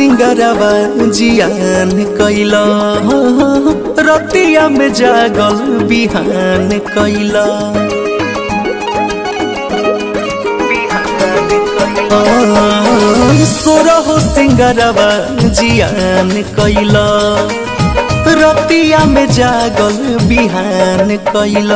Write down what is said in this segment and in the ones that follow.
सिंगरवा जियान कैल रतिया में जागल बिहान कैल सोरह सिंगरवा जियान कैल रतिया में जागल बिहान कैल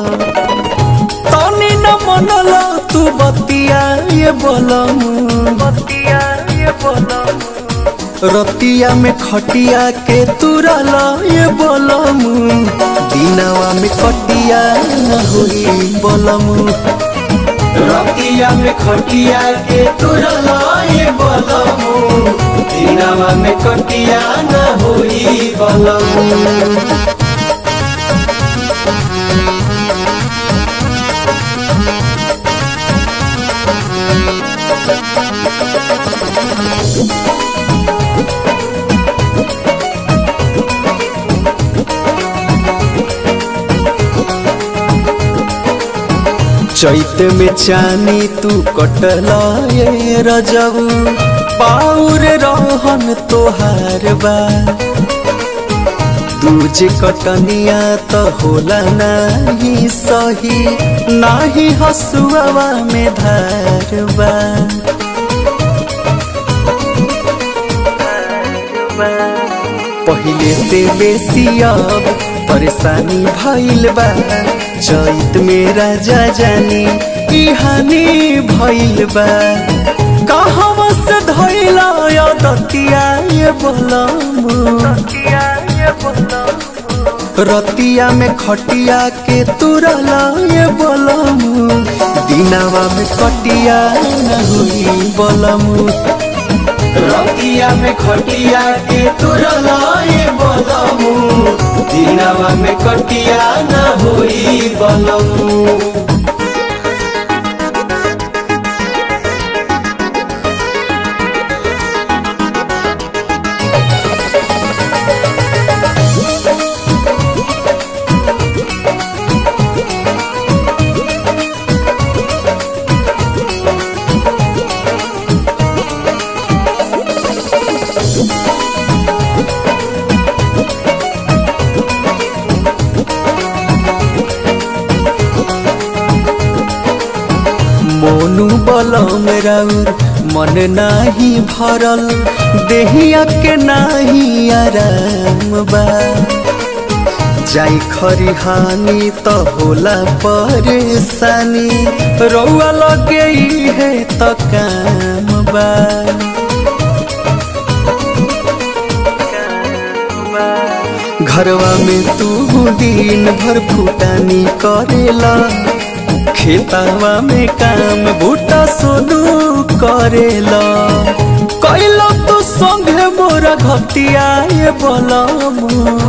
तनी न मनल तू बतिया ये बोलम बतिया ये बोलम रतिया में खटिया के तुरल ये बोलम दिनवा में कटिया न होई बोलम रतिया में खटिया के तुरल ये बलमु दिनवा में कटिया न होई बलमु चैत में चानी तू कटल ये रजबू पाउर रहन तोहार बा दूजे कटनिया तो होला नाही सही नाही हसुआवा में धार बा पहिले से बेसी अब परेशानी भइल बा चैत में राजा जानी ई हानि भइल बा कहवा से धइला या दतिया ये बोलमु रतिया में खटिया के तुरल ये बोलमु दिनावा में कटिया न हुई बोलमु रतिया में खटिया के तुरल ये बलमु दिनवा में कटिया न होई बलमु मोनू बलम राउर मन नाही भरल देहिया के नाही आराम बा जाई खरिहानी त होला परेशानी रौआ लगे है त काम बा घरवा में तू दिन भर फुटानी करेला खेतावा में काम बूटा सोनू करेला कैला तू संगे मोरा घटिया ये बोलमु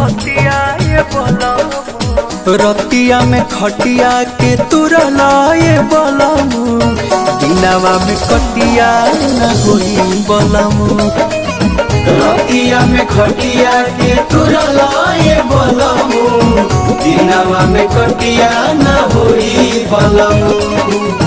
रतिया में खटिया के तुरला ये बोलमु दिनावा में कटिया न होई बोलमु रतिया में खटिया के तुरल ये बलमु दिनवा में कटिया न होई बलमु